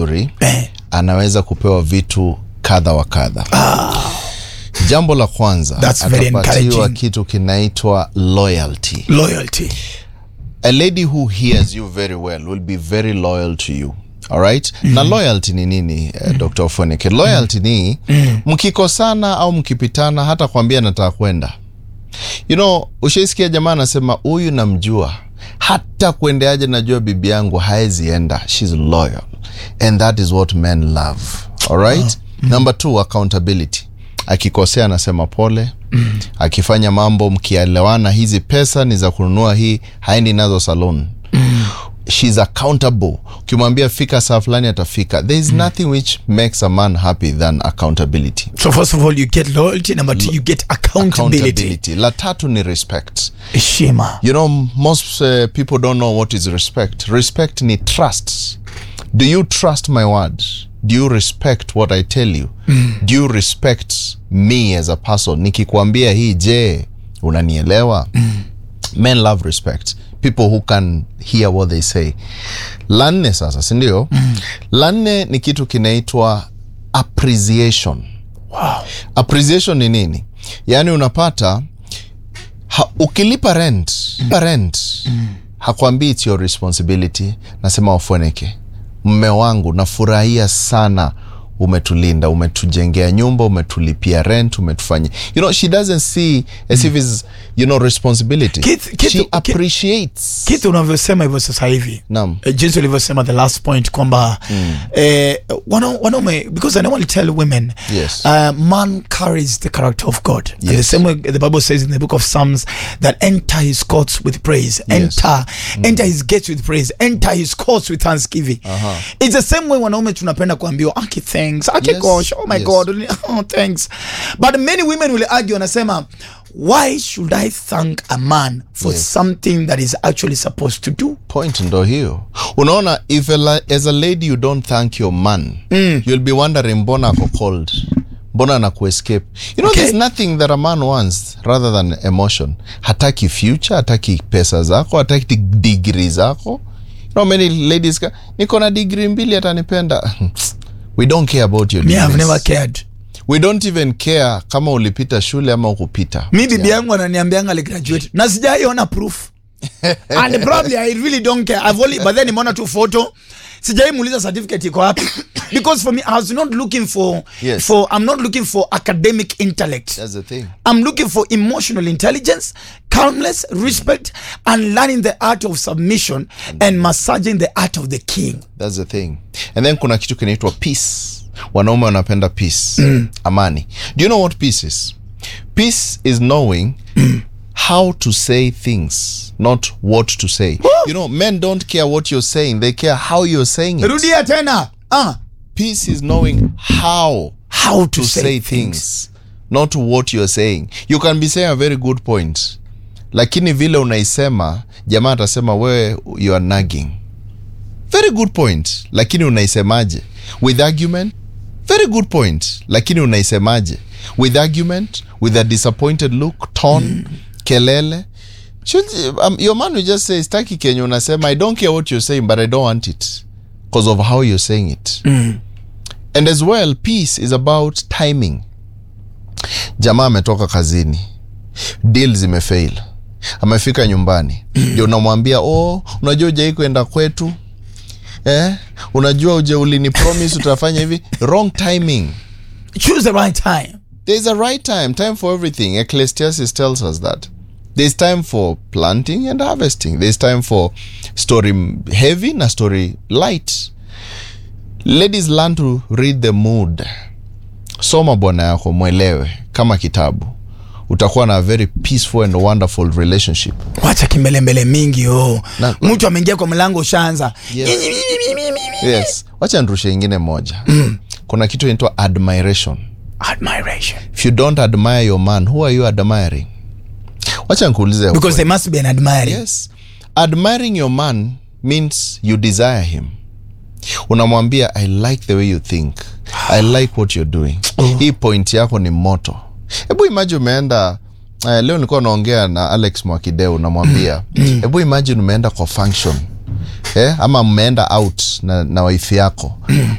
mzuri Eh. anaweza kupewa vitu kadha wa kadha jambo la kwanza That's very atapatiwa encouraging. kitu kinaitwa loyalty Loyalty. a lady who hears you very well will be very loyal to you alright na loyalty ni nini uh, dr ofoneke loyalty ni mkikosana au mkipitana hata kwambia nataka kwenda you know ushaisikia jamaa anasema huyu namjua hata kuendeaje najua bibi yangu haezienda shes loyal and that is what men love alright number two accountability akikosea anasema pole akifanya mambo mkielewana hizi pesa ni za kununua hii haendi nazo salon shes accountable ukimwambia fika saa fulani atafika there is nothing which makes a man happy than accountability So first of all, you get loyalty. Number two, you get accountability. accountability la tatu ni respect Heshima. you know most uh, people don't know what is respect respect ni trust do you trust my word do you respect what i tell you do you respect me as a person nikikwambia hii je unanielewa men love respect people who can hear what they say la nne sasa sindio la nne ni kitu kinaitwa appreciation Wow. appreciation ni nini yaani unapata ha, ukilipa rent mm. rent mm. hakwambii it's your responsibility nasema wafueneke mme wangu nafurahia sana umetulinda umetujengea nyumba umetulipia rent umetufanya you know she doesn't see as if it's you know responsibility Kitu- kitu- she ki- appreciates kitu unavyosema hivyo sasa hivi Naam. Eh, jinsi ulivyosema the last point kwamba eh, wana- wanaume because i normally tell women Yes. uh, man carries the character of god and the Yes. same way the bible says in the book of psalms that enter his courts with praise enter enter his gates with praise enter his courts with thanksgiving it's the same way wanaume tunapenda kuambiwa aki thanks aki Yes. gosh oh my Yes. god oh thanks but many women will argue wanasema why should i thank a man for Yes. something that is actually supposed to do point ndo hiyo unaona if a, la- as a lady you don't thank your man mm. you'll be wondering mbona ako cold mbona na kuescape you know Okay. there's nothing that a man wants rather than emotion hataki future hataki pesa zako hataki digri zako you know many ladies ka, niko na digri mbili atanipenda we don't care about your me i've degrees. never cared we don't even care kama ulipita shule ama ukupita mi bibi yangu ananiambianga aligraduate na sijaiona proof and probably i really don't care I've only, but then nimeona tu photo sijai muuliza certificate iko wapi because for me i was not looking for Yes. for i'm not looking for academic intellect that's the thing I'm looking for emotional intelligence, calmness, respect, and learning the art of submission and massaging the art of the king. That's the thing. And then kuna kitu kinaitwa peace. Wanaume wanapenda peace. Amani. Do you know what peace is? Peace is knowing how to say things, not what to say. You know, men don't care what you're saying, they care how you're saying it. Rudia tena. Ah, Peace is knowing how how to, to say, things, not what you're saying. You can be saying a very good point. Lakini vile unaisema, jamaa atasema wewe you are nagging. Very good point. Lakini unaisemaje? With argument? Very good point. Lakini unaisemaje? With argument, with a disappointed look, tone, kelele. Should, um, your man will just say staki kenye unasema I don't care what you're saying but I don't want it because of how you're saying it. And as well, peace is about timing. Jamaa ametoka kazini, deal zimefail, amefika nyumbani, ndio unamwambia oh, unajua ujai kwenda kwetu eh? Unajua uje ulini promise utafanya hivi. Wrong timing. Choose the right time. There's a right time, time for everything. Ecclesiastes tells us that. There's time for planting and harvesting. There's time for story heavy na story light. Ladies learn to read the mood. Soma bwana yako mwelewe kama kitabu. Utakuwa na a very peaceful and wonderful relationship. Wacha kimbelembele mingi oh. Na- Mtu ameingia kwa mlango ushaanza. Yes. Yes. Wacha nirushe ingine moja. Kuna kitu inaitwa admiration. Admiration. If you don't admire your man, who are you admiring? Wacha nikuulize. Because there must be an admiring. Yes. Admiring your man means you desire him. Unamwambia I like the way you think. I like what you're doing. Hii point yako ni moto. Hebu imagine umeenda uh, leo nilikuwa naongea na Alex Mwakideu namwambia hebu imagine umeenda kwa function eh, ama mmeenda out na, na wife yako